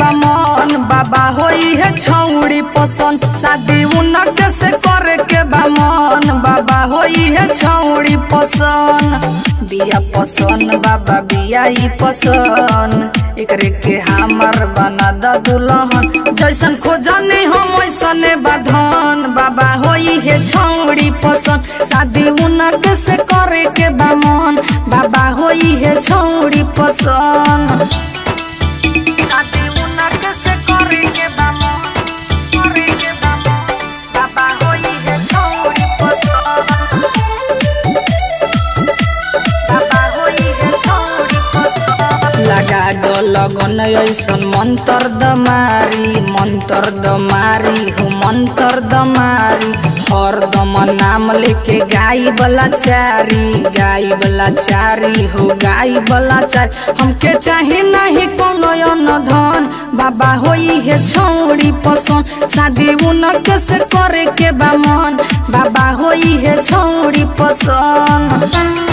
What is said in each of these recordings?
बामन बाबा होई है छौड़ी पसंद शादी उनक से करे के बामन बाबा होई है छौड़ी पसंद बिया पसंद बाबा बिया ई पसंद एकरे के हमर बना द दुल्हन जैसन खोजने हम वैसने बाधन बाबा होई है छौड़ी पसंद शादी उनक से करे के बामन बाबा होई है छौड़ी पसंद शादी उनक से करे के बामन करे के बामन बाबा होई है छौड़ी पसंद बाबा होई है छौड़ी पसंद लगा दो लगन ऐसन मंतर दमारी मंतर दमारी हो मंतर दमारी हरदम नाम लेके गाई वाला चारी गाई वाला चारी हो गाई वाला चारी हमके चाहे नहीं कोनो अन्न धन बाबा होई है छौड़ी पसंद शादी उनक से करे के बामन बाबा होई है छौड़ी पसंद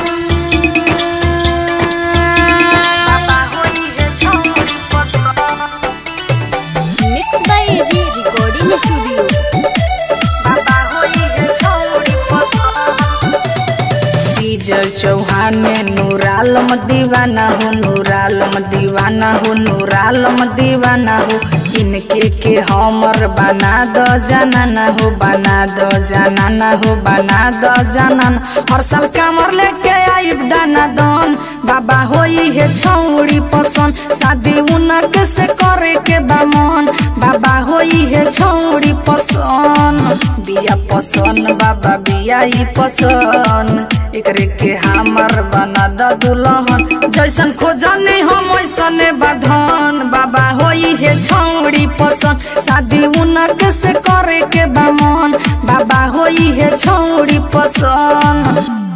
बाबा होई है छौड़ी पसंद mix by A G recording studio बाबा होई है छौड़ी पसंद सीजल चौहान नूरालम दीवाना हो नूरालम दीवाना हो नूरालम दीवाना हो इनके के हमर बना द जाना हो बना द जाना हो बना द जाना हर साल कमर लेके आइब दाना दन बाबा होई है छौड़ी पसंद शादी उनक से करे के बामन बाबा होई है छौड़ी पसंद बिया पसंद बाबा बिया ई पसंद एकरे के हमर बना द दुल्हन जैसन खोजने हम वैसने बाधन बाबा होई है छौड़ी पसंद शादी उनक से करे के बामन बाबा होई है छौड़ी पसंद